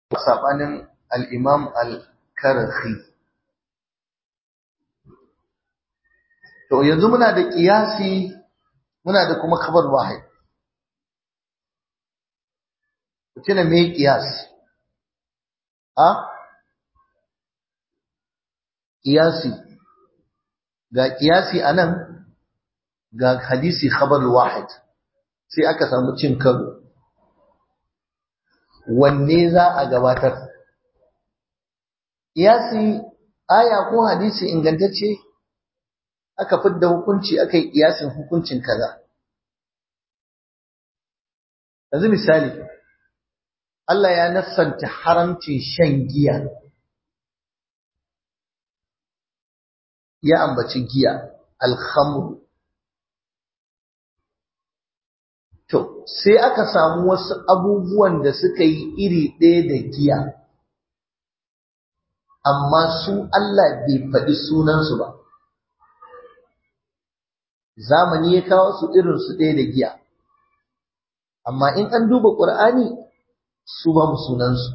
sabanin al-imam al-karhi to yanzu muna da qiyasi muna da kuma khabar wahid kina me qiyas a qiyasi ga qiyasi anan ga hadisi khabar wahid sai aka samu cin karo wanne za a gabatar qiyasi aya ko hadisi ingantacce aka fidda hukunci aka yi kiyasin hukuncin kaza yanzu misali Allah ya nassanta haramcin shan giya ya ambaci giya alhamru to sai aka samu wasu abubuwan da suka yi iri ɗaya da giya amma su Allah bai faɗi sunansu ba zamani ya kawo su irin su ɗaya da giya amma in an duba ƙur'ani su ba mu sunansu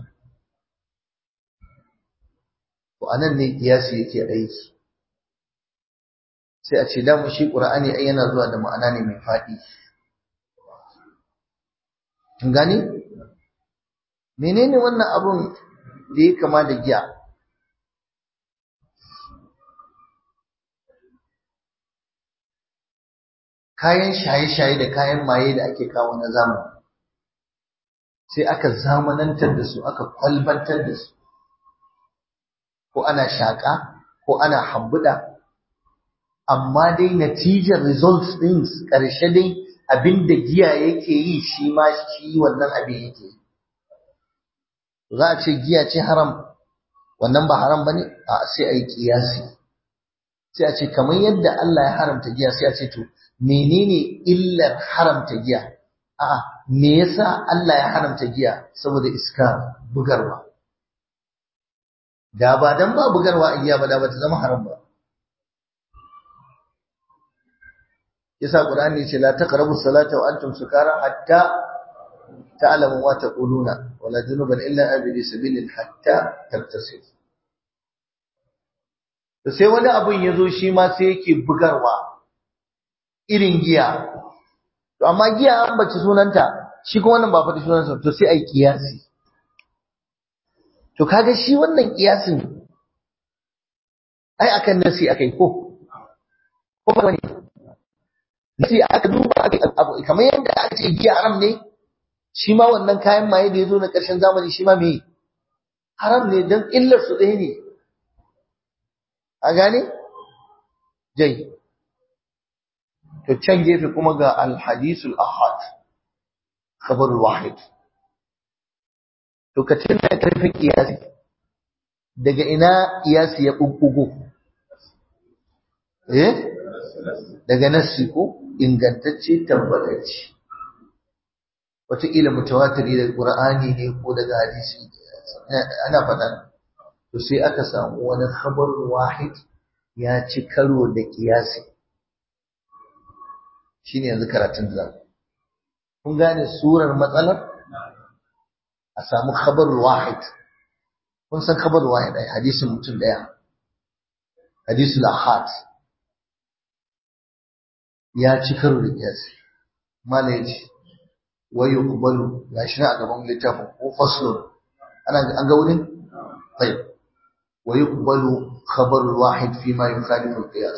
to anan ne kiyasi yake aiki sai a ce da mu shi ƙur'ani ai yana zuwa da ma'ana ne mai faɗi kin gani menene wannan abun da ya kama da giya kayan shaye-shaye da kayan maye da ake kawo na zamani sai aka zamanantar da su aka kwalbantar da su ko ana shaƙa ko ana hambuda amma dai natijar results din ƙarshe dai abin da giya yake yi shi ma shi wannan abin yake yi za a ce giya ce haram wannan ba haram bane a sai a yi kiyasi sai a ce kamar yadda Allah ya haramta giya sai a ce to menene illar haramta giya a'a me yasa Allah ya haramta giya saboda iska bugarwa da ba dan ba bugarwa a giya ba da ba ta zama haram ba yasa qur'ani ce la taqrabu salata wa antum sukara hatta ta'lamu ma taquluna wala junuban illa abidi sabilin hatta tattasil to sai wani abun yazo shi ma sai yake bugarwa irin giya to amma giya an bace sunanta shi kuma wannan ba faɗi sunansa to sai ai kiyasi to kaga shi wannan kiyasin ai akan nasi akai ko ko ba ne nasi aka duba abu kamar yadda aka ce giya haram ne shi ma wannan kayan maye da ya zo na ƙarshen zamani shi ma me haram ne don illar su ɗaya ne a gane jai to can gefe kuma ga alhadisul ahad khabarul wahid to ka tuna karfin kiyasi daga ina kiyasi ya bubbugo eh daga nassi ko ingantacce tabbatacce wataƙila mutawatiri daga qur'ani ne ko daga hadisi ana faɗa to sai aka samu wani khabarul wahid ya ci karo da kiyasi shine yanzu karatun da kun gane surar matsalar a samu khabarul wahid kun san khabarul wahid ai hadisin mutum daya hadisul ahad ya ci karo da kiyasi mala yace wa yuqbalu gashi na a gaban littafin ko faslun ana an ga wurin طيب ويقبل خبر الواحد فيما يخالف القياس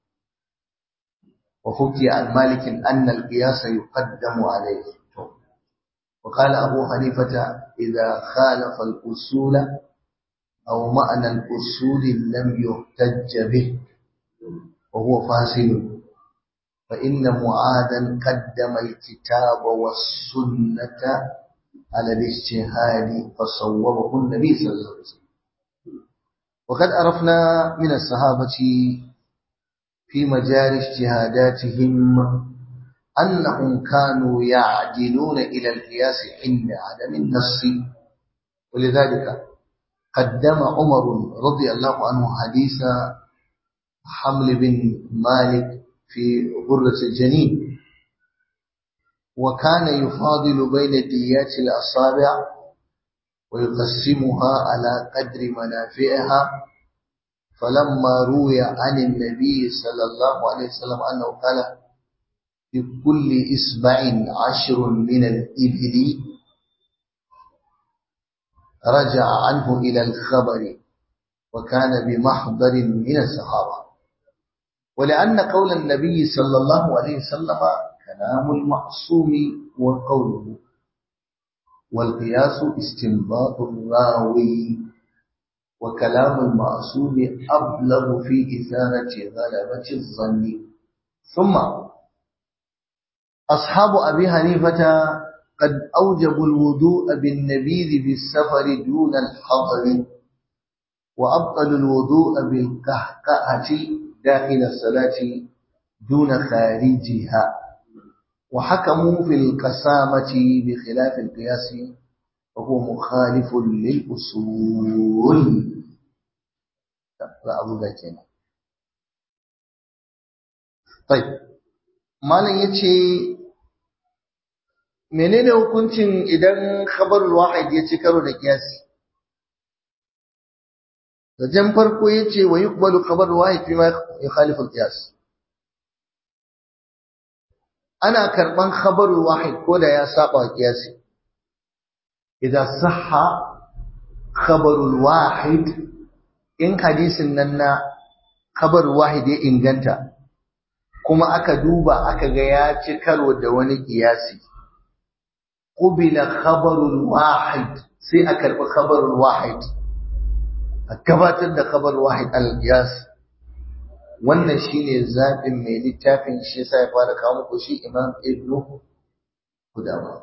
وحكي عن مالك أن القياس يقدم عليه وقال أبو حنيفة إذا خالف الأصول أو معنى الأصول لم يحتج به وهو فاسد فإن معاذا قدم الكتاب والسنة على الاجتهاد فصوبه النبي صلى الله عليه وسلم وقد عرفنا من الصحابة في مجال اجتهاداتهم أنهم كانوا يعدلون إلى القياس عند عدم النص ولذلك قدم عمر رضي الله عنه حديث حمل بن مالك في غرة الجنين وكان يفاضل بين ديات الأصابع ويقسمها على قدر منافعها فلما روي عن النبي صلى الله عليه وسلم أنه قال في كل إسبع عشر من الإبل رجع عنه إلى الخبر وكان بمحضر من الصحابة ولأن قول النبي صلى الله عليه وسلم كلام المعصوم وقوله والقياس استنباط الراوي وكلام المعصوم أبلغ في إثارة غلبة الظن ثم أصحاب أبي حنيفة قد أوجبوا الوضوء بالنبيذ بالسفر دون الحضر وأبطلوا الوضوء بالقهقهة داخل الصلاة دون خارجها وحكموا في القسامة بخلاف القياس وهو مخالف للأصول لا أبو ذاكينا طيب malam yace menene hukuncin idan khabarul wahid ya ci karo da kiyasi Zajen farko ya ce wa yuqbalu khabarul wahid fi ma yukhalifu al-qiyas ana karban khabarul wahid ko da ya saba wa kiyasi idan sahha khabarul wahid in hadisin nan na khabarul wahid ya inganta kuma aka duba aka ga ya ci karo da wani kiyasi qubila khabarul wahid sai a karbi khabarul wahid a gabatar da khabar wahid al-qiyas wannan shine zabin mai littafin shi yasa ya fara kawo muku shi imam ibnu qudama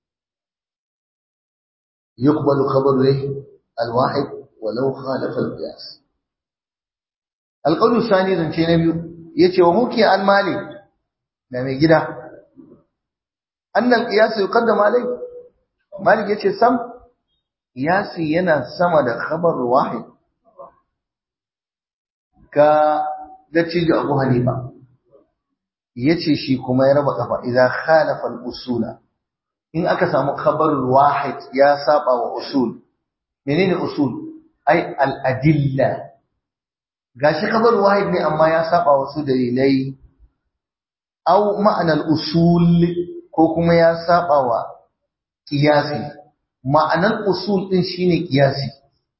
yuqbalu khabaru al-wahid walau khalafa al-qiyas al-qawl thani zance na biyu yace wa muki an malik da mai gida annal qiyas yuqaddam alai malik yace sam qiyasi yana sama da khabar wahid ka da cijo Abu Hanifa yace shi kuma ya raba kafa idan khalafa al-usula in aka samu khabar wahid ya saba wa usul menene usul ai al-adilla gashi khabar wahid ne amma ya saba wasu dalilai au ma'anar usul ko kuma ya saba wa qiyasi ma'anar usul din shine qiyasi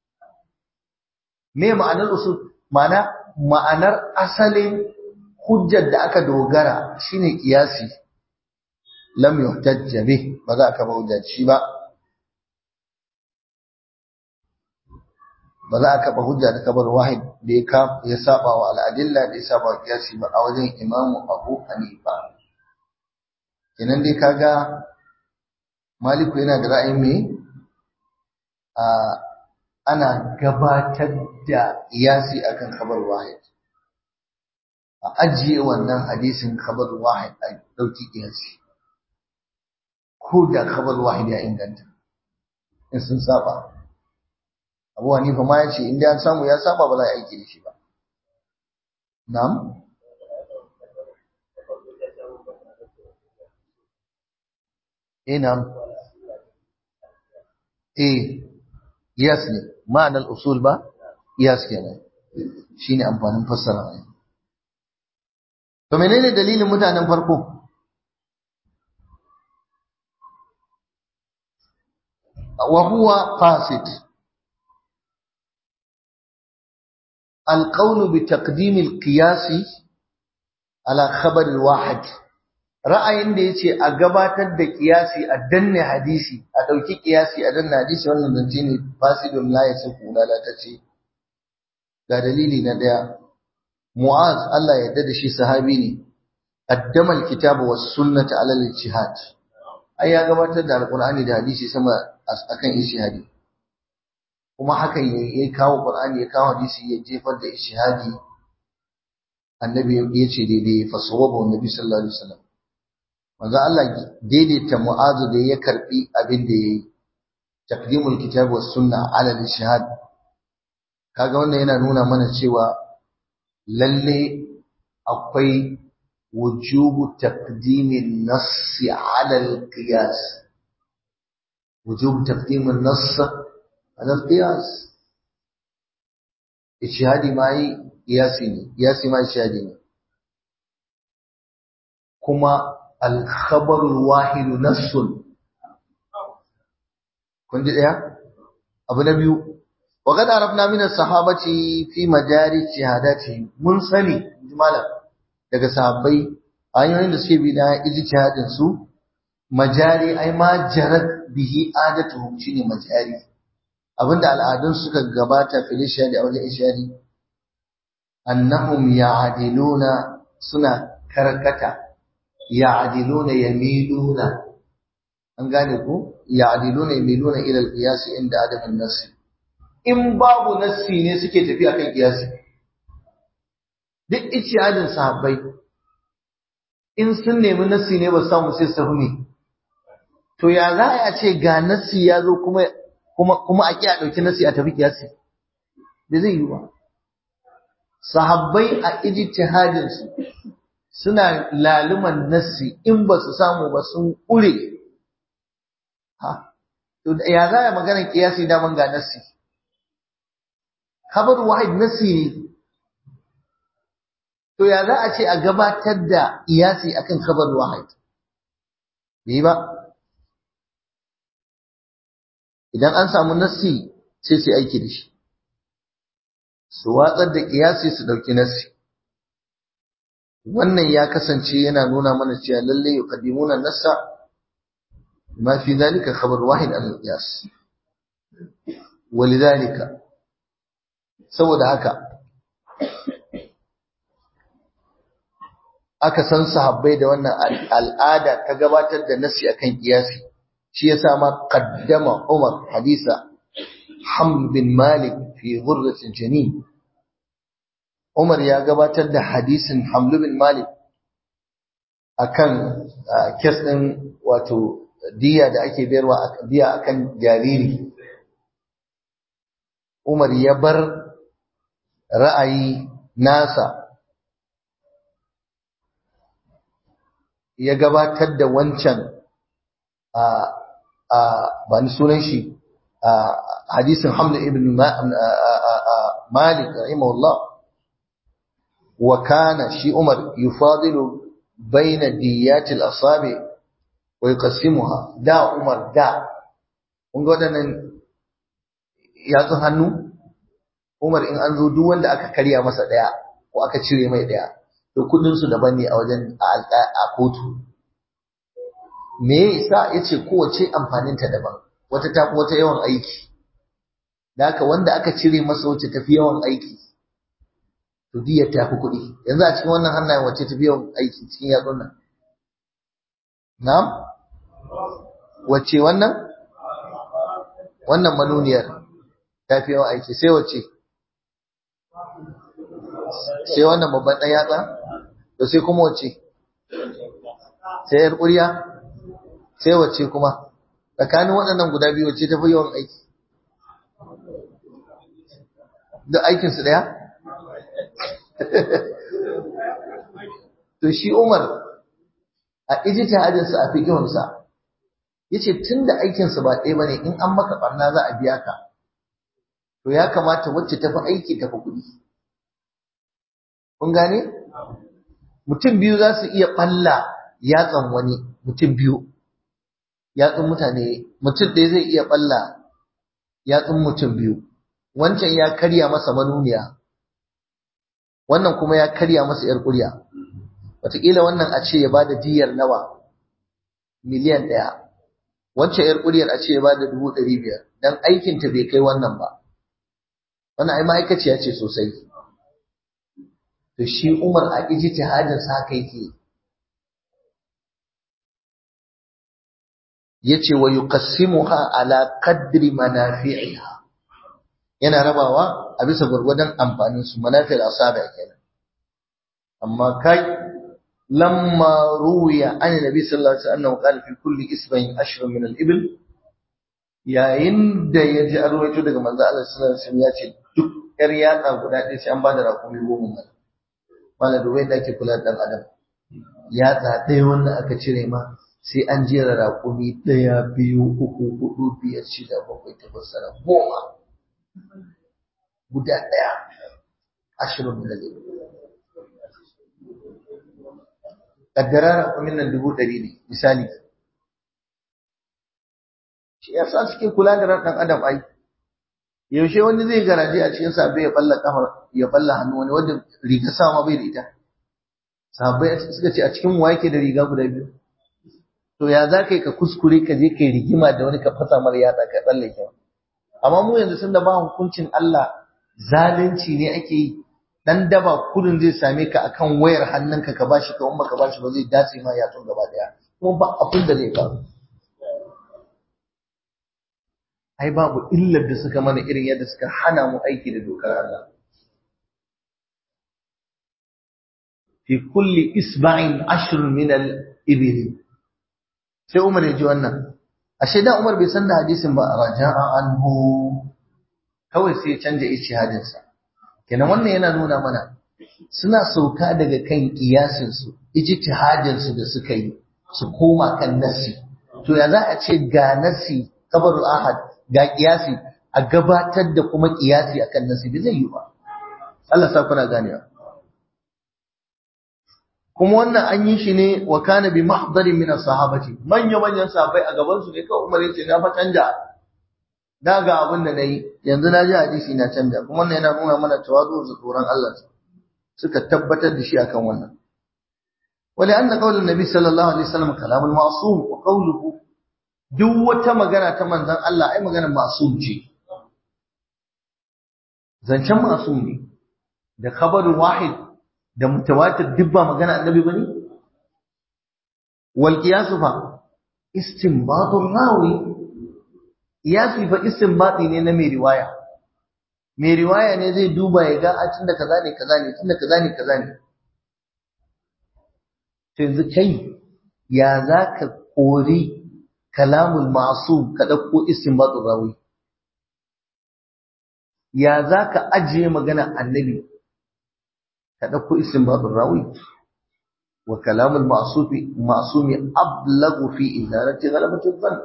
me ma'anar usul ma'ana ma'anar asalin hujjar da aka dogara shine qiyasi lam yuhtajja bih ba za ka ba hujja shi ba ba za ka ba hujja da kabar wahid da ya ka ya saba wa al'adilla da ya saba wa qiyasi ba a wajen imamu Abu Hanifa kenan dai kaga Maliku yana da ra'ayin me a ana gabatar da iyasi akan khabar wahid a ajiye wannan hadisin khabar wahid a dauki iyasi ko da khabar wahid ya inganta in sun saba Abu Hanifa ma ya ce in dai an samu ya saba ba za a aiki da shi ba na'am eh na'am eh Iyas ne, ma'anar usul ba, iyas kenan shi ne amfanin fassara ne. To menene dalilin mutanen farko? Wa huwa fasid. Alƙaunu bi taqdimil qiyasi ala khabar wahid. Ra'ayin da yace a gabatar da qiyasi a danne hadisi a ɗauki ƙiyasi a danna hadisi wannan zance ne fasidun la ya saku lalatacce ga dalili na ɗaya mu'az Allah ya yarda da shi sahabi ne qaddama alkitaba was sunnata ala al-ijtihad ai ya gabatar da alqur'ani da hadisi sama akan ijtihadi kuma hakan ya kawo qur'ani ya kawo hadisi ya jefar da ijtihadi annabi ya ce daidai fa sawaba annabi sallallahu alaihi wasallam manzo Allah daidaita mu'azu da ya karbi abin da yayi taqdimul kitab was sunna ala al-shahad kaga wannan yana nuna mana cewa lalle akwai wujubu taqdimin nass ala al-qiyas wujubu taqdimin nass hadal qiyas ijtihadi ma yi qiyasi ne qiyasi ma ijtihadi ne kuma al-khabar al-wahid nassun kun ji daya abu na biyu wa qad arafna min as-sahabati fi majari ijtihadati mun sani malam daga sahabbai hanyoyin da suke bi na ijtihadin su majari ai ma jarat bihi adatuhum shine majari abinda al'adun suka gabata fil ishari a wajen ishari annahum ya'diluna suna karkata ya'diluna yamiluna an gane ku ya'diluna yamiluna ila al-qiyas inda adam an-nass in babu nassi ne suke tafiya kan qiyasi duk ijtihadin sahabbai in sun nemi nassi ne ba samu sai su ne to ya za a ce ga nassi ya zo kuma kuma kuma a kiya dauki nassi a tafi kiyasi da zai yi ba sahabbai a ijtihadin su suna laluman nassi in ba su samu ba sun ƙure ha to ya za a magana kiyasi daman ga nassi khabar wahid nassi ne to ya za a ce a gabatar da iyasi akan khabar wahid bai ba idan an samu nassi sai su aiki da shi su watsar da kiyasi su dauki nassi wannan ya kasance yana nuna mana cewa lalle yuqaddimuna nassa ma fi zalika khabar wahid al qiyas walidhalika saboda haka aka san sahabbai da wannan al'ada ta gabatar da nasi akan kiyasi shi yasa ma qaddama Umar hadisa Hamd bin Malik fi ghurratin janin Umar ya gabatar da hadisin Hamd bin Malik akan kes din wato diya da ake bayarwa diya akan jariri Umar ya bar ra'ayi nasa ya gabatar da wancan a a ba ni sunan shi a hadisin Hamd ibn Malik rahimahullah wa kana shi Umar yufadilu baina diyat al-asabi wa yuqassimuha da Umar da kun ga wadannan yatsun hannu Umar in an zo duk wanda aka karya masa daya ko aka cire mai daya to kudin su daban ne a wajen a kotu me yasa yace kowace amfanin ta daban wata tafi wata yawan aiki da haka wanda aka cire masa wacce tafi yawan aiki to diyar tafi kuɗi yanzu a cikin wannan hannayen wacce tafi yawan aiki cikin yatsun nan na'am wacce wannan wannan manuniyar tafi yawan aiki sai wacce sai wannan babban ɗan yatsa to sai kuma wacce sai yar ƙurya sai wacce kuma tsakanin waɗannan guda biyu wacce tafi yawan aiki duk aikinsu ɗaya to shi Umar a ijtihadinsa a fiqhunsa yace tunda aikinsa ba ɗaya bane in an maka barna za a biya ka to ya kamata wacce tafi aiki tafi kuɗi kun gane mutum biyu za su iya balla yatsan wani mutum biyu yatsun mutane mutum ɗaya zai iya balla yatsun mutum biyu wancan ya karya masa manuniya wannan kuma ya karya masa yar ƙurya wataƙila wannan a ce ya bada diyar nawa miliyan ɗaya wancan yar ƙuryar a ce ya bada dubu ɗari biyar dan aikinta bai kai wannan ba wannan ai ma'aikaciya ce sosai to shi Umar a ijtihadin sa haka yake yace wa yuqassimuha ala qadri manafi'iha yana rabawa a bisa gurgurdan amfanin su manafi'il asabi kenan amma kai lamma ruwiya an nabi sallallahu alaihi wasallam qala fi kulli isbayn ashr min al-ibl yayin da ya ji arwaito daga manzo Allah sallallahu alaihi wasallam ya ce duk yar yatsa guda ɗaya sai an bada rakumi goma mana malam da wanda ake kula da dan adam yatsa ɗaya wanda aka cire ma sai an jera raƙumi ɗaya biyu uku hudu biyar shida bakwai takwas tara goma guda ɗaya ashirin da zai kaddara raƙumin nan dubu ɗari ne misali shi ya sa suke kula da ran ɗan adam ai yaushe wani zai garaje a cikin sabai ya balla kafar ya balla hannu wani wanda riga sama bai da ita sabai suka ce a cikin wa yake da riga guda biyu to ya za ka yi ka kuskure ka je ka yi rigima da wani ka fasa mara yatsa ka tsallake amma mu yanzu sun da ba hukuncin Allah zalunci ne ake yi dan daba kudin zai same ka akan wayar hannunka ka bashi ka umma ka bashi ba zai dace ma yatsun gaba daya kuma ba abin da zai faru ai babu illar da suka mana irin yadda suka hana mu aiki da dokar Allah fi kulli isba'in ashr min al-ibil sai Umar ya ji wannan ashe da Umar bai san da hadisin ba raja'a anhu kawai sai ya canja ijtihadin sa kenan wannan yana nuna mana suna sauka daga kan kiyasin su ijtihadin su da suka yi su koma kan nasi to ya za a ce ga nasi kabarul ahad ga kiyasi a gabatar da kuma kiyasi akan nasi bai zai yi ba Allah sa kuna ganewa kuma wannan an yi shi ne wa kana bi mahdarin min as-sahabati manya manyan sahabbai a gaban su ne kawai Umar yace na fa canja da ga abin da nayi yanzu na ji hadisi na canja kuma wannan yana nuna mana tawazu da tsoron Allah suka tabbatar da shi akan wannan wali anna qaulun nabi sallallahu alaihi wasallam kalamul ma'sum wa qawluhu duk wata magana ta manzon Allah ai maganar ma'sum ce zancen ma'sum ne da khabarul wahid da mutawatir duk ba magana annabi bane wal qiyas fa istinbatur rawi qiyasi fa istinbati ne na mai riwaya mai riwaya ne zai duba ya ga a tunda kaza ne kaza ne tunda kaza ne kaza ne to yanzu kai ya zaka kori kalamul ma'sum ka dauko istinbatur rawi ya zaka ajiye magana annabi ka ɗauko istinbatun rawi wa kalamul ma'sufi ma'sumi ablagu fi idarati ghalabati dhann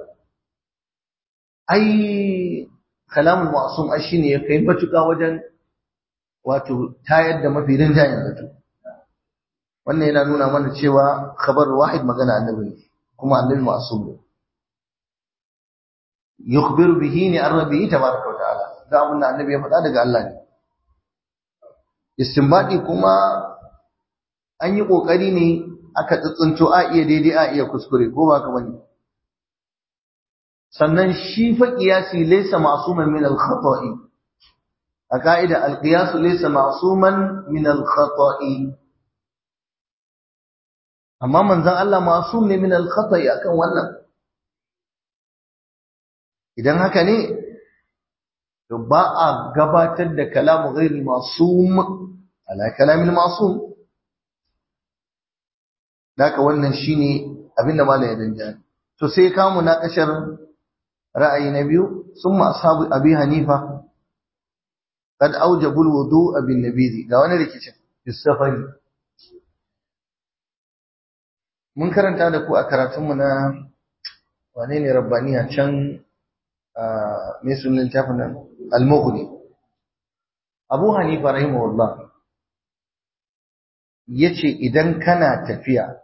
ai kalamul ma'sum ai shine ya kai matuƙa wajen wato tayar da mafi rinjayen zato wannan yana nuna mana cewa khabar wahid magana annabi ne kuma annabi ma'sum ne yukhbiru bihi ni an rabbihi tabaraka wa ta'ala da abin da annabi ya faɗa daga Allah ne istinbadi kuma an yi kokari ne aka tsitsinto a iya daidai a iya kuskure ko ba ka bane sannan shi fa qiyasi laysa ma'suman min al-khata'i a ka'ida al-qiyas laysa ma'suman min al-khata'i amma manzon Allah ma'sum ne min al-khata'i akan wannan idan haka ne to ba a gabatar da kalamu ghairi masum ala kalamil masum daka wannan shine abinda malai ya danja to sai kamu na kashar ra'ayi na biyu summa ashabu abi hanifa kad aujabu alwudu bin nabidi ga wani rikicin bisafari mun karanta da ku a karatunmu na wane ne rabbaniya can mai sunan littafin nan al-mughni abu hanifa rahimahullah yace idan kana tafiya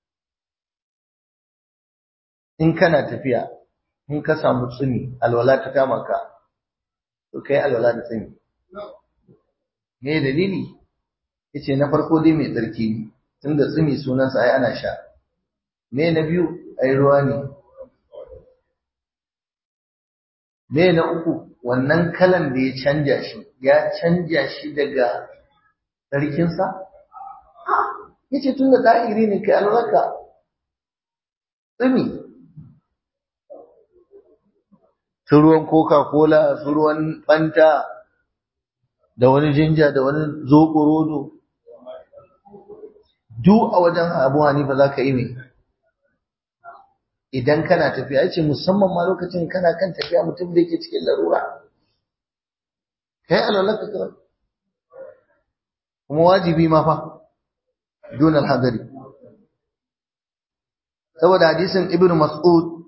in kana tafiya in ka samu tsumi alwala ta kama ka to kai alwala da tsumi me dalili yace na farko dai mai tsarki ne tunda tsumi sunansa ai ana sha me na biyu ai ruwa ne me na uku wannan kalan da ya canja shi ya canja shi daga tsarkinsa ya ce tun da ɗa'iri ne kai alwaka tsumi su ruwan coca-cola su ruwan fanta da wani jinja da wani zoɓorodo duk a wajen abu hanifa za ka yi mai idan kana tafiya ce musamman ma lokacin kana kan tafiya mutum da yake cikin larura kai alwalaka kawai kuma wajibi ma fa dun alhadari saboda hadisin ibnu mas'ud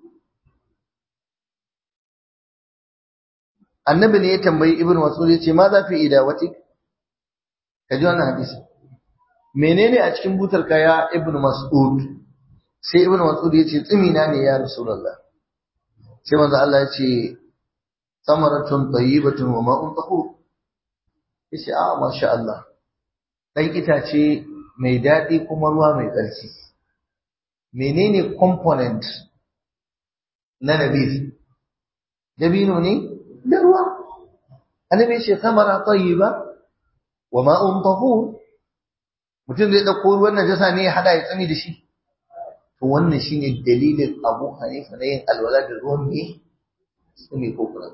annabi ne ya tambayi ibnu mas'ud ya ce ma za fi idawati ka ji wannan hadisi menene a cikin butar ka ya ibnu mas'ud sai ibnu mas'ud ya ce tsimina ne ya rasulullah sai manzo Allah ya ce samaratun tayyibatun wa ma'un tahur yace a masha Allah dan itace mai dadi kuma ruwa mai tsarki menene component na nabi dabino ne da ruwa annabi ce samara tayyiba wa ma'un tahur mutum zai dauko ruwan najasa ne ya hada ya tsami da shi to wannan shine dalilin Abu Hanifa na yin alwala da ruwan me tsami ko kuma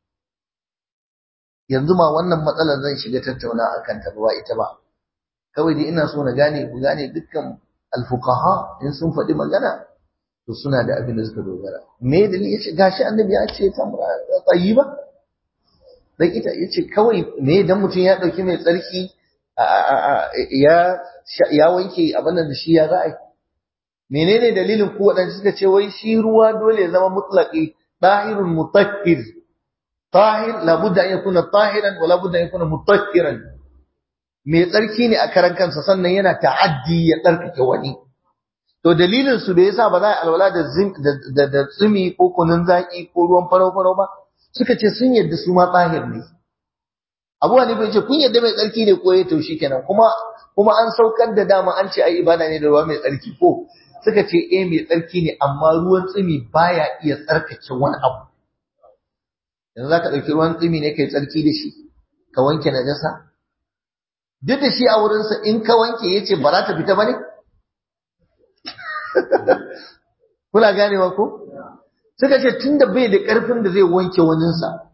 yanzu ma wannan matsalar zan shiga tattauna akan ta ba ita ba kawai dai ina so na gane ku gane dukkan alfuqaha in sun faɗi magana to suna da abin da suka dogara me dalili yace gashi annabi ya ce tamra tayyiba dan ita yace kawai me dan mutum ya dauki mai tsarki ya ya wanke abin da shi ya za'a menene dalilin ku wadanda suka ce wai shi ruwa dole ya zama mutlaqi dahirun mutakkir tahir labudda an yakuna tahiran wa labudda an yakuna mutakkiran mai tsarki ne a karan kansa sannan yana ta'addi ya tsarkake wani to dalilin su da yasa ba za a alwala da da da tsumi ko kunun zaki ko ruwan farau farau ba suka ce sun yadda su ma tsahir ne Abu Hanifa yace kun yadda mai tsarki ne ko ya to kenan kuma kuma an saukar da dama an ce ai ibada ne da ruwa mai tsarki ko suka ce eh mai tsarki ne amma ruwan tsumi baya iya tsarkake wani abu yanzu zaka dauki ruwan tsumi ne kai tsarki da shi ka wanke najasa duk da shi a wurinsa in ka wanke yace ba za ta fita bane Kuna ganewa ko? Suka ce tun da bai da ƙarfin da zai wanke waninsa,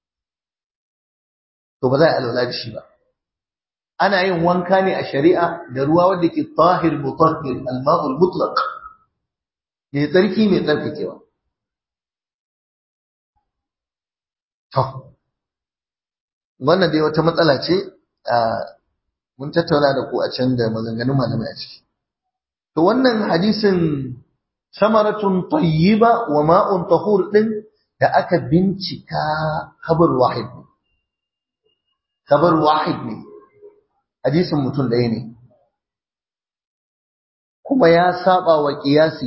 to ba za a alwala da shi ba. Ana yin wanka ne a shari'a da ruwa wanda ke tahir mutahhir al-ma'ul mutlaq. Mai tsarki mai tsarkakewa. To, wannan dai wata matsala ce mun tattauna da ku a can da maganganun malamai a ciki. To wannan hadisin samaratun tayyiba wa ma'un tahur din da aka bincika kabar wahid ne. Kabar wahid ne. Hadisin mutum ɗaya ne. Kuma ya saba wa kiyasi.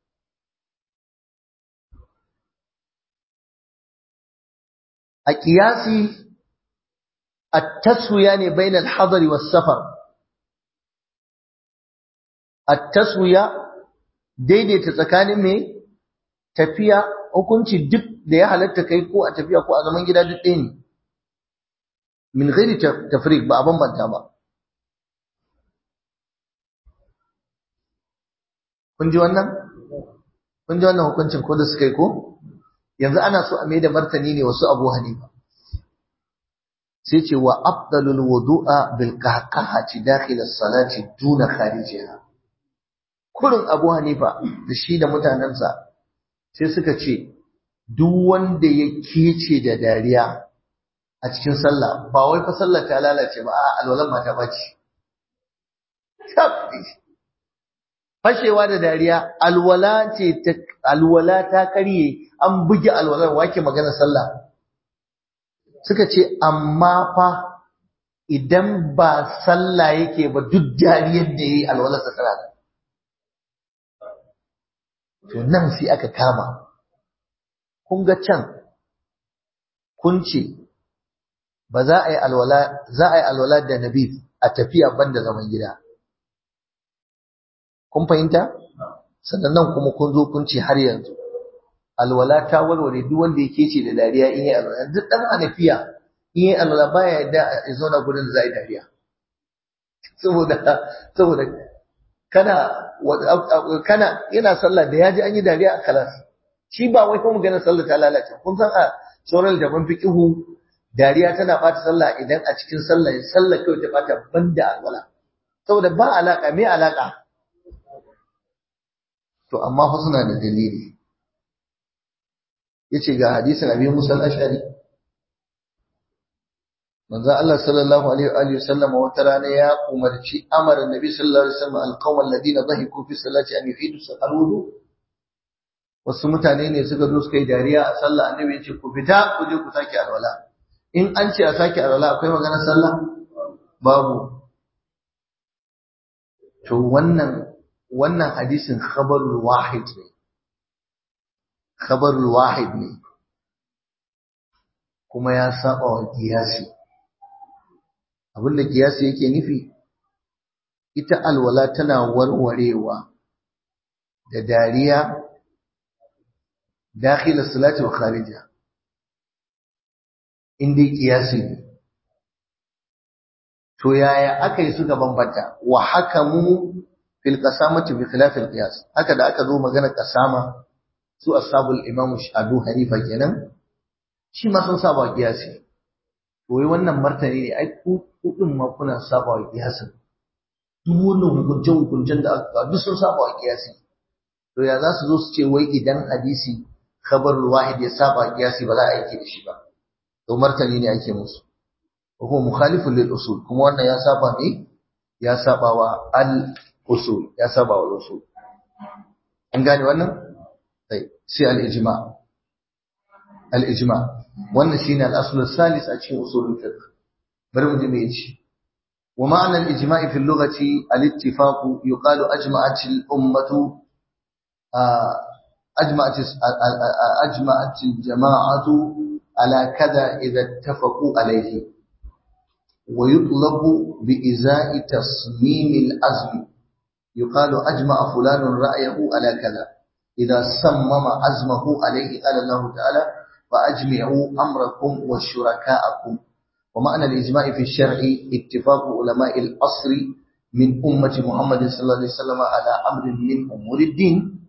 A kiyasi التسوية يعني بين الحضر والسفر التسوية daidaita tsakanin mai tafiya hukunci duk da ya halatta kai ko a tafiya ko a zaman gida duk ɗaya ne min ghairi tafriq ba a bambanta ba kun ji wannan kun ji wannan hukuncin ko da suka yi ko yanzu ana so a mai da martani ne wasu abu hanifa sai ce wa afdalul wudu'a bil qahqahati dakhil as-salati duna kharijiha kurin Abu Hanifa da shi da mutanensa sai suka ce duk wanda ya kece da dariya a cikin sallah ba wai fa sallar ta lalace ba a alwalan ma ta bace fashewa da dariya alwala ce ta alwala ta karye an buge alwalar wake magana sallah suka ce amma fa idan ba sallah yake ba duk dariyar da yayi alwalar sa tana to nan sai aka kama kun ga can kun ce ba za a yi alwala za a yi alwala da nabi a tafiya banda zaman gida kun fahimta sannan nan kuma kun zo kun ce har yanzu alwala ta warware duk wanda yake ce da dariya in yi alwala duk dan anafiya in yi alwala baya yadda ya zauna gurin da za a yi dariya saboda saboda kana kana yana sallah da yaji an yi dariya a kalas shi ba wai kuma ganin sallah ta lalace kun san a sauran daban fiqihu dariya tana bata sallah idan a cikin sallah sallah kai ta bata banda alwala saboda ba alaka me alaka to amma fa suna da dalili yace ga hadisin Abi Musa al-Ash'ari manzo Allah sallallahu alaihi wa sallam wata rana ya umarci amara Nabi sallallahu alaihi wasallam al-qawm alladhina dhahiku fi salati an yuhidu al-wudu wasu mutane ne suka zo suka yi dariya a sallah annabi ya ce ku fita ku je ku sake alwala in an ce a sake alwala akwai maganar sallah babu to wannan wannan hadisin khabarul wahid ne khabarul wahid ne kuma ya saba wa kiyasi abinda kiyasi yake nufi ita alwala tana warwarewa da dariya dakhil salati wa kharija inda kiyasi ne to yaya aka yi suka bambanta wa hakamu fil qasamati bi khilaf al qiyas haka da aka zo magana qasama su ashabul imam Abu Hanifa kenan shi ma sun saba qiyasi to wai wannan martani ne ai ku din ma kuna saba wa qiyasin duk wannan hukuncen hukuncen da aka duk sun saba wa qiyasi to ya za su zo su ce wai idan hadisi khabarul wahid ya saba qiyasi ba za a aiki da shi ba to martani ne ake musu وهو مخالف للأصول كما أن يا سابا مي يا سابا الأصول يا سابا الأصول أن قال وانا طيب سي الإجماع الإجماع وانا شينا الأصل الثالث أشين أصول الفقه برمج ميج ومعنى الإجماع في اللغة الاتفاق يقال أجمعت الأمة أجمعت أجمعت الجماعة على كذا إذا اتفقوا عليه ويطلب بإزاء تصميم العزم يقال أجمع فلان رأيه على كذا إذا صمم عزمه عليه قال الله تعالى فأجمعوا أمركم وشركاءكم ومعنى الإجماع في الشرع اتفاق علماء الأصر من أمة محمد صلى الله عليه وسلم على أمر من أمور الدين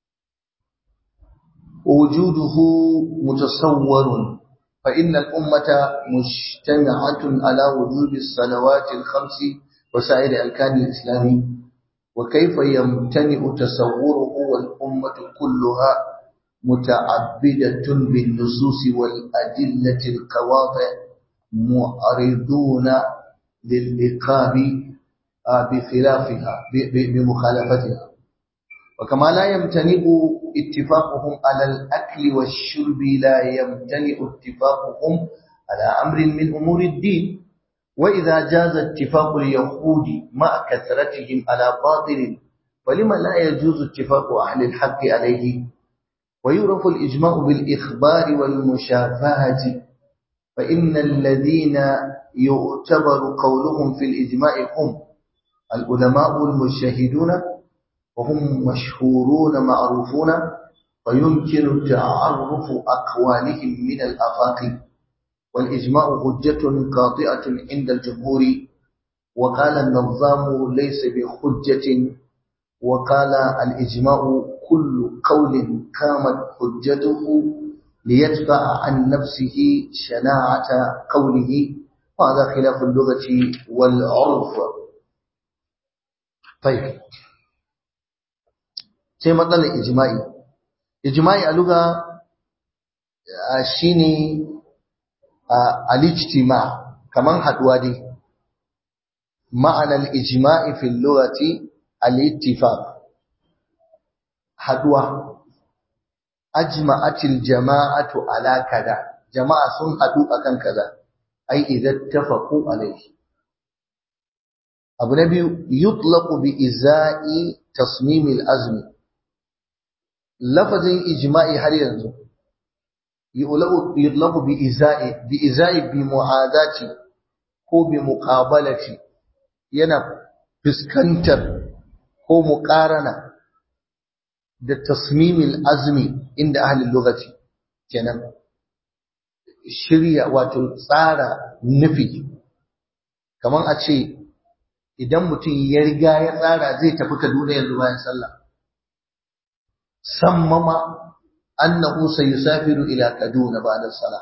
ووجوده متصور فإن الأمة مجتمعة على وجوب الصلوات الخمس وسائر أركان الإسلام وكيف يمتنع تصوره والأمة كلها متعبدة بالنصوص والأدلة القواطع معرضون للعقاب بخلافها بمخالفتها وكما لا يمتنع اتفاقهم على الأكل والشرب لا يمتنع اتفاقهم على أمر من أمور الدين وإذا جاز اتفاق اليهود مع كثرتهم على باطل فلما لا يجوز اتفاق أهل الحق عليه ويعرف الإجماع بالإخبار والمشافهة فإن الذين يعتبر قولهم في الإجماع هم العلماء المجتهدون وهم مشهورون معروفون فيمكن تعرف أقوالهم من الآفاق والإجماع حجة قاطعة عند الجمهور وقال النظام ليس بحجة وقال الإجماع كل قول قامت حجته ليدفع عن نفسه شناعة قوله وهذا خلاف اللغة والعرف طيب sai matsalar ijma'i ijma'i a luga shine al-ijtima kaman haduwa dai ma'anar ijma'i fil lughati al-ittifaq haduwa ajma'atil jama'atu ala kada jama'a sun hadu akan kaza ai idan tafaqu alayhi abu na biyu yutlaqu bi izai tasmimil azmi lafazin ijma'i har yanzu yutlabu bi iza'i bi iza'i bi mu'adati ko bi muqabalati yana fuskantar ko muqarana da tasmimil azmi inda ahli lugati kenan shirya wato tsara nufi kaman a ce idan mutum ya riga ya tsara zai tafi Kaduna yanzu bayan sallah sammama annahu sayusafiru ila kaduna ba'da salah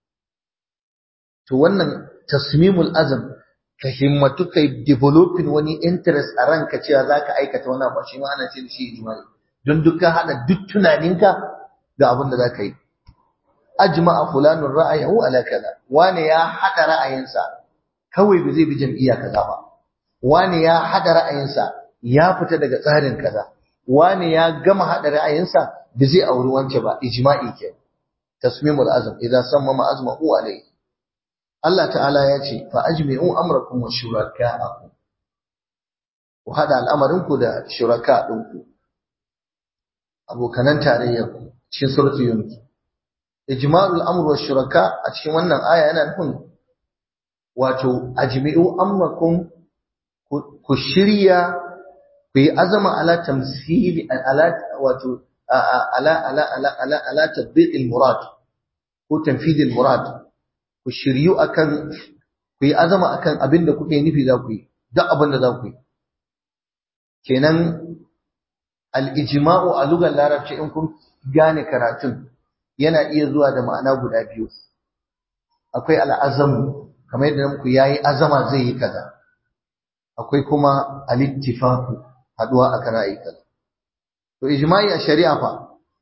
to wannan tasmimul azm ka himmatu kai developing wani interest a ranka cewa zaka aikata wani abu shi ma ana ce shi ijma'i don duk ka hada duk tunaninka ga abin da zaka yi ajma'a fulanun ra'ayahu ala kaza wani ya hada ra'ayinsa kawai ba zai bi jam'iyya kaza ba wani ya hada ra'ayinsa ya fita daga tsarin kaza wani ya gama haɗa ra'ayinsa bi zai auri wance ba ijma'i ke tasmimul azm idza sammama azmahu alayhi Allah ta'ala ya ce fa ajmi'u amrakum wa shuraka'akum ku hada al'amarinku da shuraka ɗinku abokanan tarayyar cikin suratul yunus ijma'ul amr wa shuraka a cikin wannan aya yana nufin wato ajmi'u amrakum ku shirya ku yi azama ala tamsili ala wato ala ala ala ala ala tatbiqil murad ko tanfidil murad ku shiryu akan ku yi azama akan abin da kuke nufi za ku yi duk abin da za ku yi kenan al-ijma'u a lugar larabci in kun gane karatun yana iya zuwa da ma'ana guda biyu akwai al'azamu kamar yadda muku yayi azama zai yi kaza akwai kuma al-ittifaqu haduwa akan ra'ayi kaza to ijma'i a shari'a fa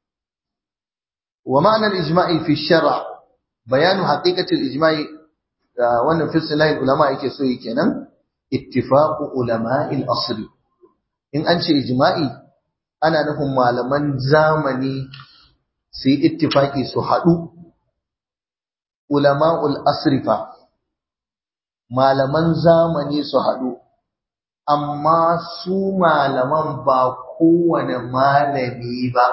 wa ma'ana al-ijma'i fi shar' bayanu haqiqati al-ijma'i wannan fi silahi ulama yake so yi kenan ittifaqu ulama'i al-asr in an ce ijma'i ana nufin malaman zamani su yi ittifaqi su haɗu ulama'ul asrifa malaman zamani su haɗu amma su malaman ba kowane malami ba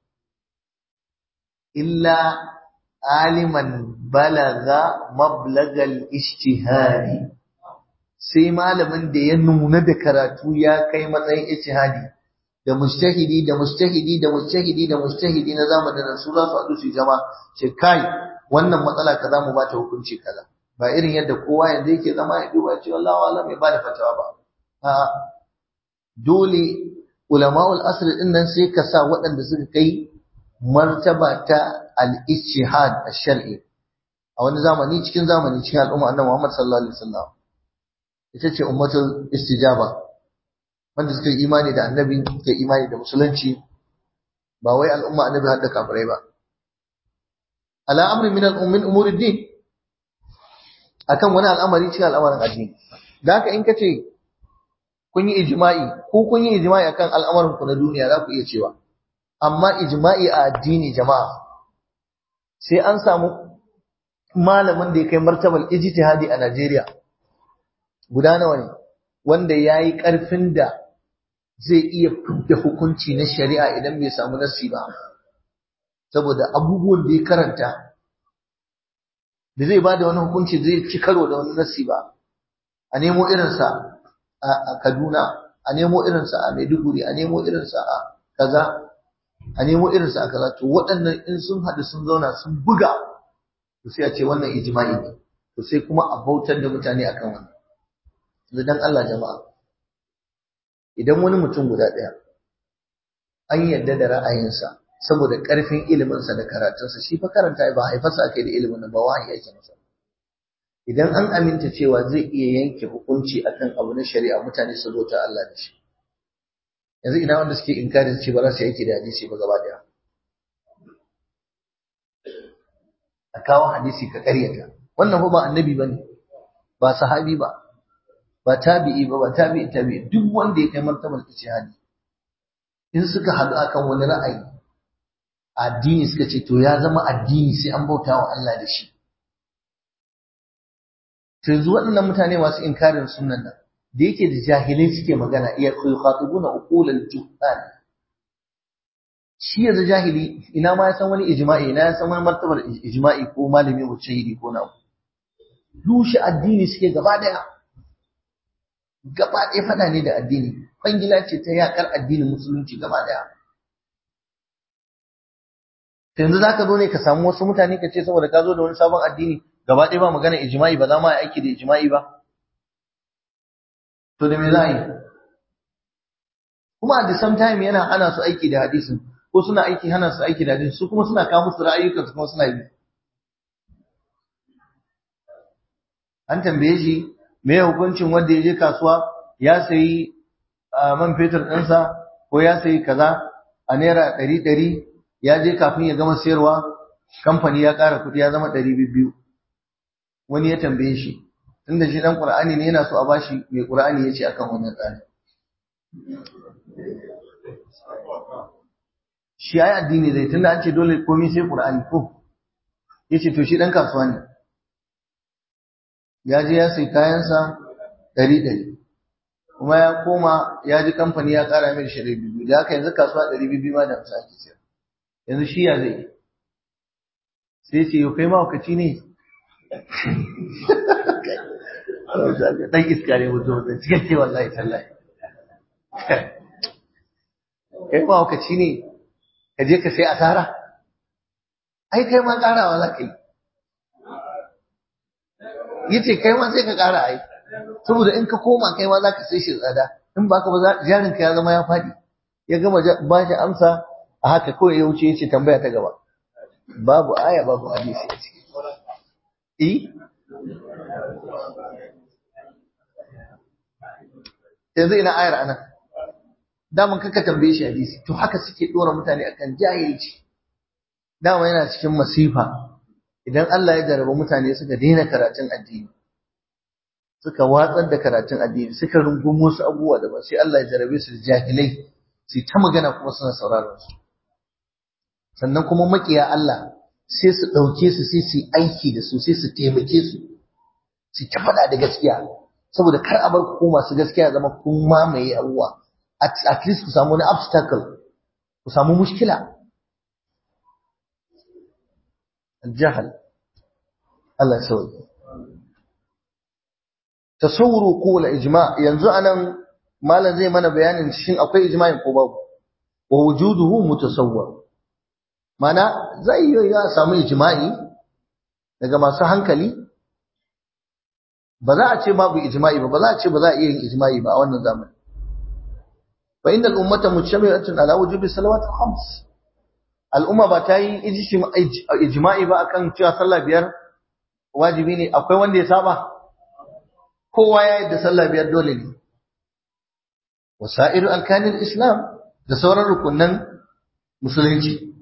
illa aliman balaga mablagal ishtihari sai malamin da ya nuna da karatu ya kai matsayin ishtihadi da mujtahidi da mujtahidi da mujtahidi da mujtahidi na zamanin nan su za su haɗu su jama ce kai wannan matsala kaza mu ba ta hukunci kaza ba irin yadda kowa yanzu yake zama ya duba ce wallahi wala mai ba da fatawa ba a dole ulama'ul asr din nan sai ka sa waɗanda suka kai martaba ta al-ijtihad ash-shar'i a wani zamani cikin zamani cikin al'umma annabi Muhammad sallallahu alaihi wasallam ita ce ummatul istijaba wanda suka yi imani da annabi suka yi imani da musulunci ba wai al'umma annabi hadda kafirai ba ala amri min al-ummin umurid din akan wani al'amari cikin al'amarin addini da haka in kace kun yi ijma'i ko kun yi ijma'i akan al'amarin ku na duniya za ku iya cewa amma ijma'i a addini jama'a sai an samu malamin da ya kai martabar ijtihadi a Najeriya guda nawa ne wanda yayi karfin da zai iya fidda hukunci na shari'a idan bai samu nassi ba saboda abubuwan da ya karanta da zai bada wani hukunci zai ci karo da wani nassi ba a nemo irinsa a Kaduna a nemo irinsa a Maiduguri a nemo irinsa a kaza a nemo irinsa a kaza to waɗannan in sun haɗu sun zauna sun buga to sai a ce wannan ijma'i ne to sai kuma a bautar da mutane akan wannan yanzu dan Allah jama'a idan wani mutum guda ɗaya an yarda da ra'ayinsa saboda ƙarfin iliminsa da karatunsa shi fa karanta ba haifarsa aka yi da ilimin nan ba wahayi yake masa idan an aminta cewa zai iya yanke hukunci akan abu na shari'a mutane su zo ta Allah da shi yanzu ina wanda suke inkarin ce ba za su yake da hadisi ba gaba daya a kawo hadisi ka karyata wannan fa ba annabi bane ba sahabi ba ba tabi'i ba ba tabi'i tabi'i duk wanda ya kai martabar ijtihadi in suka haɗu akan wani ra'ayi addini suka ce to ya zama addini sai an bauta wa Allah da shi to yanzu waɗannan mutane masu inkarin sunan nan da yake da jahilai suke magana iya yukhatibuna uqulal juhal shi yanzu jahili ina ma ya san wani ijma'i ina ya san wani martabar ijma'i ko malami mujtahidi ko nawa rushe addini suke gaba daya gaba ɗaya fada ne da addini kwangila ce ta yakar addinin musulunci gaba daya yanzu zaka zo ne ka samu wasu mutane ka ce saboda ka zo da wani sabon addini gaba ɗaya ba magana ijma'i ba za ma aiki da ijma'i ba to da me za a yi kuma at the same time yana hana su aiki da hadisin ko suna aiki hana su aiki da hadisin su kuma suna kawo musu ra'ayyukan su kuma suna yi an tambaye shi me hukuncin wanda ya je kasuwa ya sayi man fetur ɗinsa ko ya sayi kaza a naira ɗari ɗari ya je kafin ya gama sayarwa kamfani ya ƙara kuɗi ya zama ɗari biyu wani ya tambaye shi tunda shi dan Qur'ani ne yana so a bashi mai Qur'ani yace akan wannan tsari shi ai addini zai tunda an ce dole komai sai Qur'ani ko yace to shi dan kasuwa ne ya je ya sai kayansa ɗari ɗari kuma ya koma ya ji kamfani ya ƙara mai shi ɗari biyu da haka yanzu kasuwa ɗari biyu ma da hamsin ake sayar yanzu shi ya zai sai ce yau kai mahaukaci ne ɗan iska ne mutum da cikakke wallahi tallahi kai mahaukaci ne ka je ka sai asara ai kai ma ƙarawa za ka yi yace kai ma sai ka ƙara ai saboda in ka koma kai ma za ka sai shi tsada in ba ka ba jarin ka ya zama ya faɗi ya gama ba shi amsa a haka kawai ya wuce yace tambaya ta gaba babu aya babu hadisi a ciki eh yanzu ina ayar anan daman kaka tambaye shi hadisi to haka suke dora mutane akan jahilci dama yana cikin masifa idan Allah ya jarraba mutane suka daina karatun addini suka watsar da karatun addini suka rungumo su abubuwa da ba sai Allah ya jarrabe su da jahilai su ta magana kuma suna sauraron su sannan kuma makiya Allah sai su ɗauke su sai su aiki da su sai su taimake su su ta faɗa da gaskiya saboda kar a bar ku masu gaskiya zama kun mamaye abubuwa at least ku samu wani obstacle ku samu mushkila الجهل الله يسوي تصور قول اجماع yanzu anan malam zai mana bayanin shin akwai ijma'in ko babu wa wujuduhu mutasawwar mana zai yi ya samu ijma'i daga masu hankali ba za a ce babu ijma'i ba ba za a ce ba za a iya yin ijma'i ba a wannan zamani fa innal ummata mujtami'atun ala wujubi salawat al-khams al'umma ba ta yi ijma'i ba akan cewa sallah biyar wajibi ne akwai wanda ya saba kowa ya yadda sallah biyar dole ne wasa'iru alkanin islam da sauran rukunan musulunci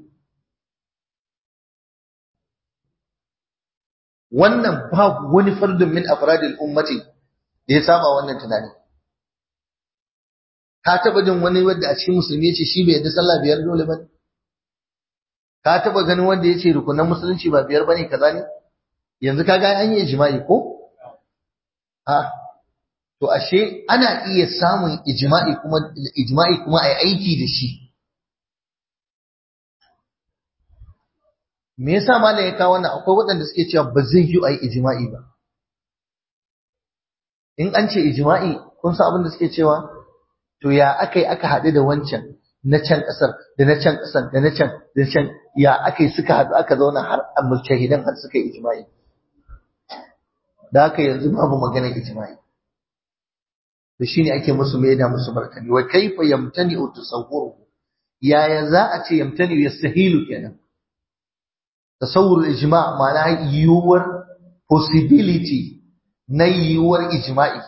wannan babu wani fardun min afradil ummati da ya saba wannan tunani ka taba jin wani wanda a cikin musulmi ya ce shi bai yadda sallah biyar dole ba ka taba ganin wanda ya ce rukunan musulunci ba biyar bane kaza ne yanzu ka ga an yi ijma'i ko a to ashe ana iya samun ijma'i kuma ijma'i kuma ai aiki da shi me yasa malam ya kawo wannan akwai waɗanda suke cewa ba zai yi ai ijma'i ba in an ce ijma'i kun san abin da suke cewa to ya akai aka haɗu da wancan na can ƙasar da na can ƙasar da na can da can ya aka yi suka haɗu aka zauna har a mujtahidan har suka yi ijma'i da haka yanzu babu maganar ijma'i da shine ake musu mai da musu martani wa kaifa yamtani tasawwuru yaya za a ce yamtani yastahilu kenan tasawwur ijma' ma'ana yiwuwar possibility na yiwuwar ijma'i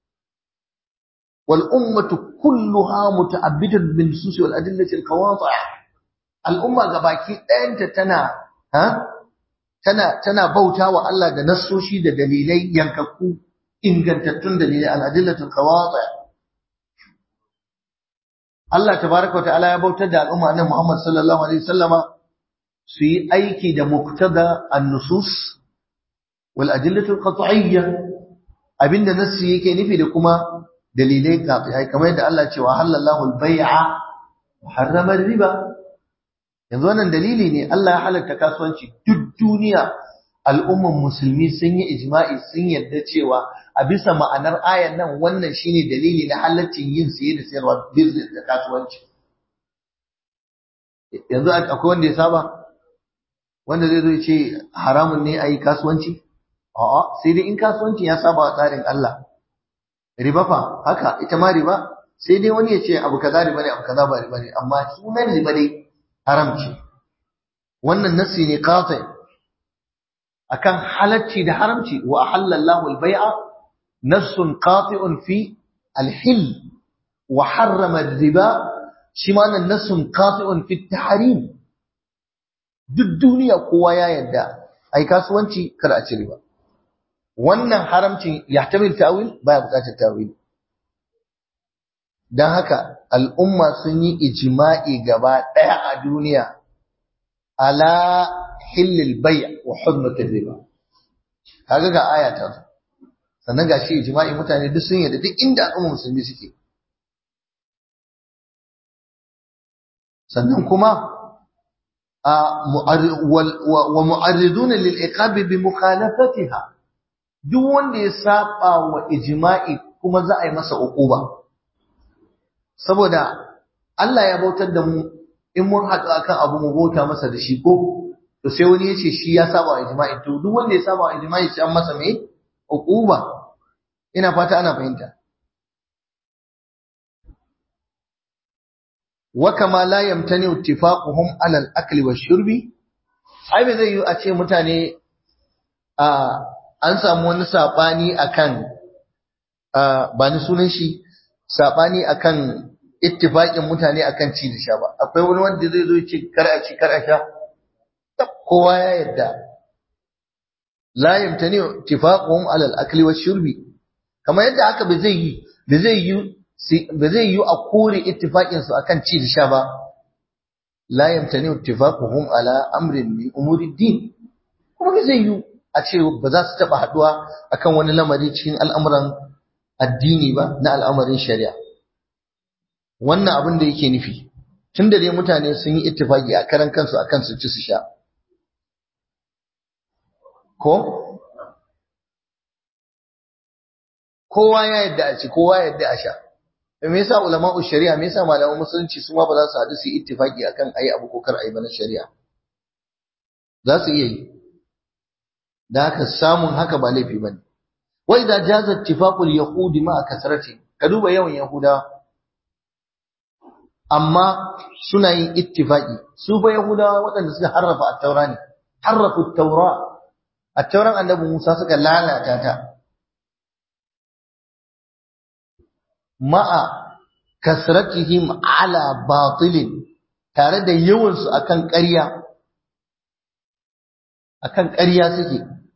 والأمة كلها متعبدة بالنصوص والأدلة القواطع الأمة gabaki ɗayanta tana ha tana tana bautawa Allah da nassoshi da dalilai yankakku ingantattun dalilai al-adillatul qawati Allah tabaaraka wa ta'ala ya bautar da al'umma annabi Muhammad sallallahu alaihi wasallama su yi aiki da muqtada an-nusus wal adillatul qat'iyyah abinda nassi yake nufi da kuma dalilai qati'ai kamar yadda Allah ce wa halallahu al-bai'a wa harrama riba yanzu wannan dalili ne Allah ya halatta kasuwanci duk duniya al'umman musulmi sun yi ijma'i sun yarda cewa a bisa ma'anar ayan nan wannan shine dalili na halaccin yin saye da sayarwa business da kasuwanci yanzu akwai wanda ya saba wanda zai zo ya ce haramun ne a yi kasuwanci a'a sai dai in kasuwanci ya saba wa tsarin Allah riba fa haka ita ma riba sai dai wani ya ce abu kaza riba ne abu kaza ba riba ne amma sunan riba dai haram ce wannan nassi ne qati akan halacci da haramci wa ahallallahu al-bai'a nassun qati'un fi al-hil wa harrama ar-riba shi ma nan nassun qati'un fi at-tahrim duk duniya kowa ya yarda ai kasuwanci kar a ci riba wannan haramcin ya tamil tawil baya bukatar tawil don haka al'umma sun yi ijima'i gaba ɗaya a duniya ala hillil bai wa hurmatin riba kaga ga aya ta sannan ga shi ijima'i mutane duk sun yadda duk inda al'umma musulmi suke sannan kuma wa mu'arriduna lil iqabi bi mukhalafatiha duk wanda ya saba wa ijma'i kuma za a yi masa uquba saboda Allah ya bautar da mu in mun haɗu akan abu mu bauta masa da shi ko to sai wani ya ce shi ya saba wa ijma'i to duk wanda ya saba wa ijma'i sai an masa me uquba ina fata ana fahimta wa kama la yamtani ittifaquhum ala al-akli wash-shurbi ai bai zai yi a ce mutane a an samu wani sabani akan ba ni sunan shi sabani akan ittifaqin mutane akan ci da sha ba akwai wani wanda zai zo ya ce kar a ci kar a sha kowa ya yarda la yamtani ittifaquhum ala al-akli wash-shurbi kamar yadda haka bai zai yi bai zai yi ba zai yi a kore ittifaqin su akan ci da sha ba la yamtani ittifaquhum ala amrin min umuri din kuma ba zai yi a ce ba za su taba haduwa akan wani lamari cikin al'amuran addini ba na al'amarin shari'a wannan abin da yake nufi tun da dai mutane sun yi ittifaqi a karan kansu akan su ci su sha ko kowa ya yadda a ci kowa ya yadda a sha me yasa ulama'u shari'a me yasa malaman musulunci su ma ba za su haɗu su yi ittifaqi akan ayi abu ko kar ayi ba na shari'a za su iya yi da haka samun haka ba laifi bane wa idza jaza ittifaqul yahudi ma kasrati ka duba yawan yahuda amma suna yin ittifaqi su ba yahudawa waɗanda suka harrafa at-taura ne harrafu at-taura at-tauran annabi Musa suka lalata ta ma'a kasratihim ala batilin tare da yawansu akan ƙarya akan ƙarya suke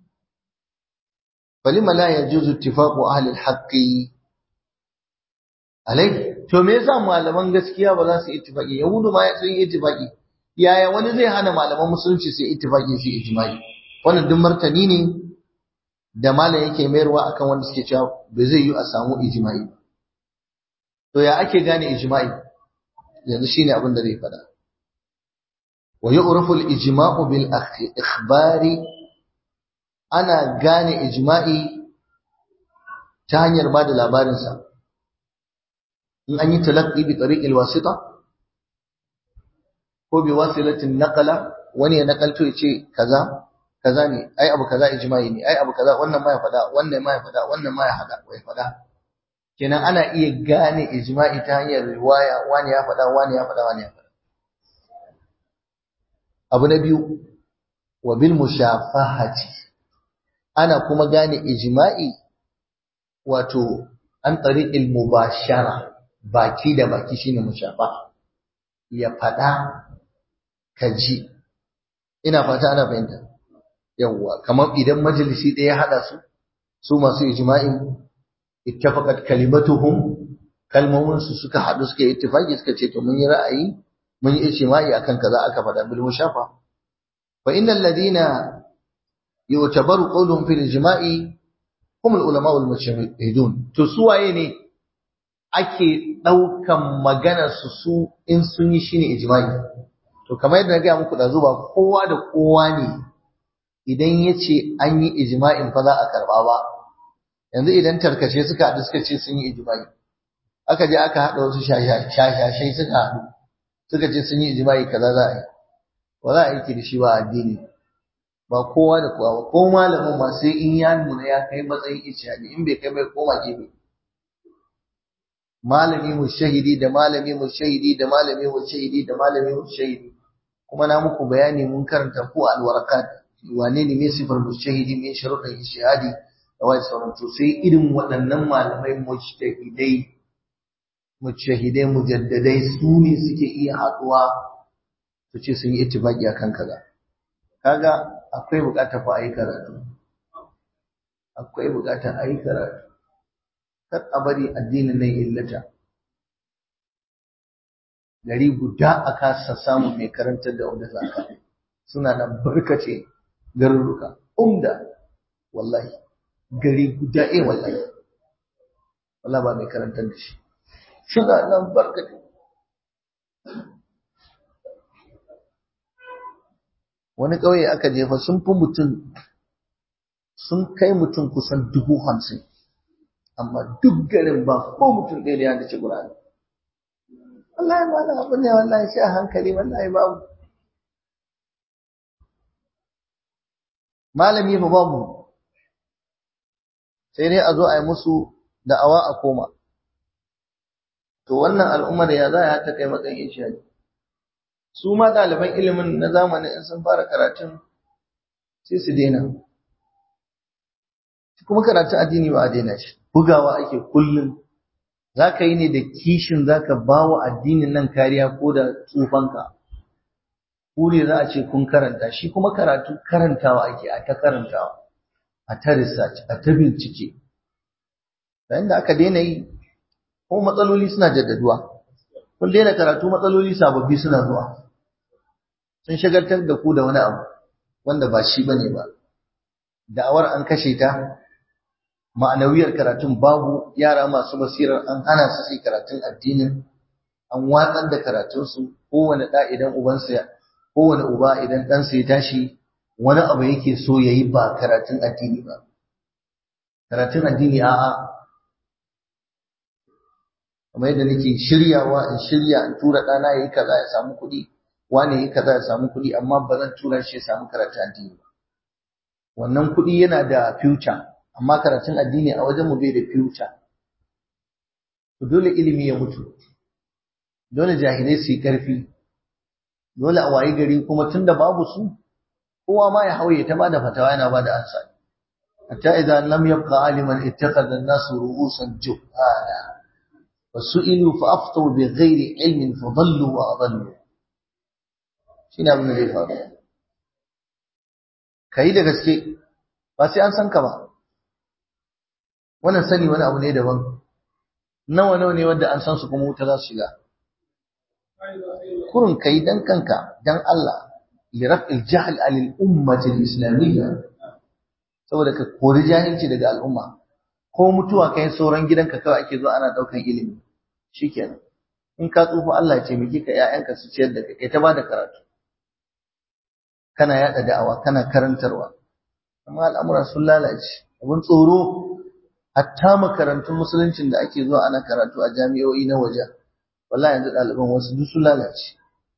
falima la yajuzu ittifaqu ahli al-haqqi alai to me yasa malaman gaskiya ba za su ittifaqi yahudu ma sun yi ittifaqi yaya wani zai hana malaman musulunci su ittifaqi su ijma'i wannan duk martani ne da malam yake mayarwa akan wanda suke cewa ba zai yi a samu ijma'i ba to ya ake gane ijma'i yanzu shine abin da zai fada wa yu'rafu al-ijma'u bil ikhbari ana gane ijma'i ta hanyar bada labarin sa in an yi talaqqi bi tariqil wasita ko bi wasilatin naqala wani ya nakalto ya ce kaza kaza ne ai abu kaza ijma'i ne ai abu kaza wannan ma ya fada wannan ma ya fada wannan ma ya hada wai fada kenan ana iya gane ijma'i ta hanyar riwaya wani ya faɗa wani ya faɗa wani ya faɗa abu na biyu wa bil mushafahati ana kuma gane ijma'i wato an tariqil mubashara baki da baki shine mushafaha ya faɗa ka ji ina fata ana fahimta yawwa kamar idan majalisi ɗaya ya haɗa su su masu ijma'in ittafaqat kalimatuhum kalmomin su suka hadu suka yi ittifaqi suka ce to mun yi ra'ayi mun yi ijma'i akan kaza aka faɗa bil mushafa fa innal ladina yu'tabaru qawluhum fil ijma'i hum al ulama wal mujtahidun to su waye ne ake daukan maganar su su in sun yi shine ijma'i to kamar yadda na ga muku da zuba kowa da kowa ne idan yace an yi ijma'in fa za a karba ba yanzu idan tarkace suka haɗu suka ce sun yi ijimai aka je aka haɗa wasu shashashai suka haɗu suka ce sun yi ijimai kaza za a yi ba za a yi da shi ba addini ba kowa da kowa ba ko malamin ma sai in ya nuna ya kai matsayin ishadi in bai kai bai koma gefe malami mu shahidi da malami mu shahidi da malami mu shahidi da malami mu shahidi kuma na muku bayani mun karanta ku alwarakat wane ne mai sifar mushahidi mai sharuɗin ishadi da wai sauran to sai irin waɗannan malamai mujtahidai mujtahidai mujaddadai su ne suke iya haɗuwa su ce sun yi ittifaqi akan kaza kaga akwai buƙatar fa ayi karatu akwai buƙatar ayi karatu kar a bari addinin nan illata gari guda a kasa samun mai karantar da wanda zaka suna nan barkace garuruka umda wallahi gari guda eh wallahi wallahi ba mai karantar da shi suna nan barkace wani ƙauye aka jefa sun fi mutum sun kai mutum kusan dubu hamsin amma duk garin ba ko mutum ɗaya da ya dace Qur'ani wallahi ma na abu ne wallahi sai a hankali wallahi babu malami fa babu sai dai a zo a yi musu da'awa a koma to wannan al'ummar ya za a ta kai matsayin ishadi su ma ɗaliban ilimin na zamanin in sun fara karatun sai su daina kuma karatun addini ba a daina shi bugawa ake kullum za ka yi ne da kishin za ka ba wa addinin nan kariya ko da tsufanka ku ne za a ce kun karanta shi kuma karatu karantawa ake a ta karantawa a ta research a ta bincike yayin da aka daina yi ko matsaloli suna jaddaduwa kun daina karatu matsaloli sababbi suna zuwa sun shagaltar da ku da wani abu wanda ba shi bane ba da'awar an kashe ta ma'anawiyar karatun babu yara masu basirar an hana su sai karatun addinin an watsar da karatunsu kowane ɗa idan ubansa kowane uba idan ɗansa ya tashi wani abu yake so ya yi ba karatun addini ba karatun addini a'a kamar yadda nake shiryawa in shirya in tura ɗana ya yi kaza ya samu kuɗi wani ya yi kaza ya samu kuɗi amma ba zan tura shi ya samu karatun addini ba wannan kuɗi yana da future amma karatun addini a wajenmu bai da future to dole ilimi ya mutu dole jahilai su yi ƙarfi dole a wayi gari kuma tunda babu su kowa ma ya hauye ta bada fatawa yana bada ansa hatta idan lam yabqa aliman ittakhadha an-nasu ru'usan juhala wasu'ilu fa aftu bi ghairi ilmin fa dallu wa adallu shine abin da zai faru kai da gaske ba sai an san ka ba wannan sani wani abu ne daban nawa nawa ne wanda an san su kuma wuta za su shiga kurun kai dan kanka dan Allah li raf'il jahl alil ummati al-islamiyya saboda ka kori jahilci daga al'umma ko mutuwa kai sauran gidanka kawai ake zo ana daukan ilimi shikenan in ka tsufa Allah ya ce miki ka ƴaƴanka su ciyar da kai ta bada karatu kana yada da'awa kana karantarwa amma al'amura sun lalace abin tsoro hatta makarantun musuluncin da ake zuwa ana karatu a jami'o'i na waje wallahi yanzu ɗaliban wasu duk sun lalace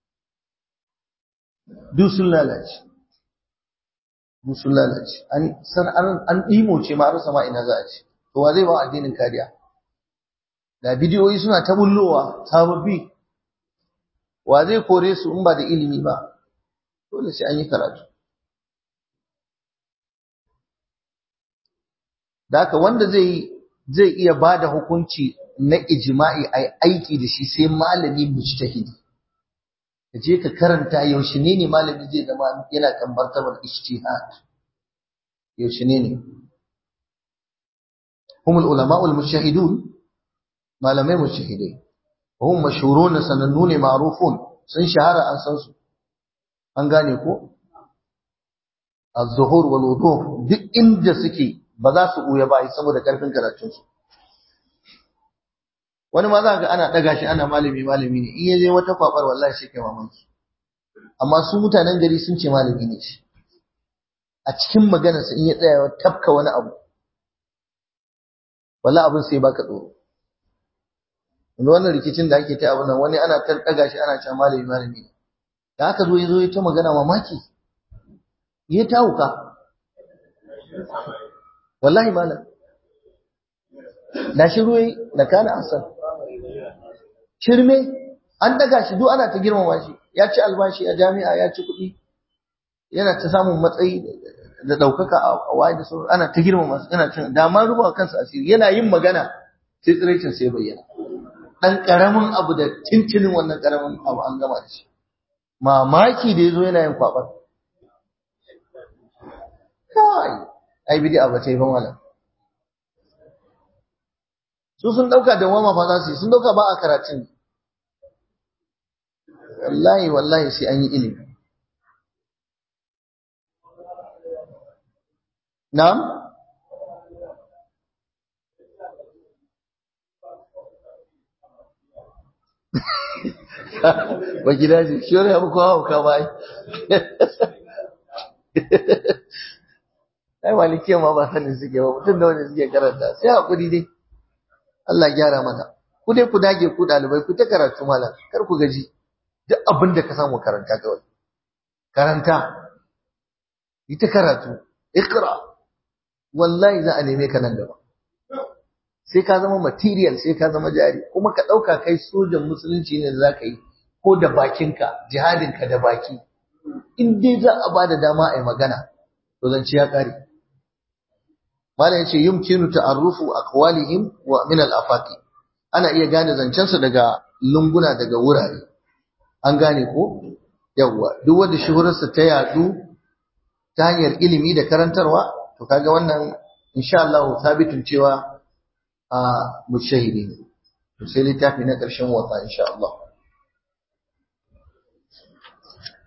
duk sun lalace duk sun lalace an san an an dimo ce ma rasa ma ina za a ce to wa zai ba addinin kariya da bidiyoyi suna ta bullowa sababbi wa zai kore su in ba da ilimi ba dole sai an yi karatu da haka wanda zai zai iya ba da hukunci na ijma'i a aiki da shi sai malami mujtahidi ka je ka karanta yaushe ne ne malami zai zama yana kan martabar ijtihad yaushe ne ne هم العلماء المجتهدون malamai mujtahidai hum mashhurun sanannun ma'rufun sun shahara an san su an gane ko az-zuhur wal wuduh duk inda suke ba za su buya ba saboda karfin karatun su wani ma za ga ana daga shi ana malami malami ne in ya je wata kwabar wallahi shi kai mamaki amma su mutanen gari sun ce malami ne shi a cikin maganarsa in ya tsaya tafka wani abu wallahi abin sai baka tsoro yanzu wannan rikicin da ake ta abu nan wani ana ta daga shi ana cewa malami malami ne da aka zo ya zo ya ta magana mamaki ya ta wuka wallahi malam da shi ruwai da kana asan shirme an daga shi duk ana ta girmama shi ya ci albashi a jami'a ya ci kuɗi yana ta samun matsayi da ɗaukaka a waye da sauran ana ta girmama su yana cin da ma ruba kansa asiri yana yin magana sai tsiraicin sai bayyana dan karamin abu da tintinin wannan karamin abu an gama da shi mamaki da yazo yana yin kwabar kai ai bid'a ba ta yi ban wala su sun dauka da wama fa za su yi sun dauka ba a karatun wallahi wallahi sai an yi ilimi na'am ba gida ji shi wani abu kowa hauka ba ai malikiya ma ba sanin suke ba mutum da wani suke karanta sai hakuri dai Allah gyara mana ku dai ku dage ku dalibai ku ta karatu malam kar ku gaji duk abin da ka samu karanta kawai karanta ita karatu ikra wallahi za a neme ka nan gaba sai ka zama material sai ka zama jari kuma ka ɗauka kai sojan musulunci ne da za ka yi ko da bakinka jihadinka da baki in dai za a ba da dama a yi magana to zance ya ƙare malam yace yumkinu ta'arrufu aqwalihim wa min al-afaqi ana iya gane zancensu daga lunguna daga wurare an gane ko yawwa duk wanda shuhurarsa ta yadu ta hanyar ilimi da karantarwa to kaga wannan insha Allah sabitun cewa a mushahidi ne to sai littafi na ƙarshen wata insha Allah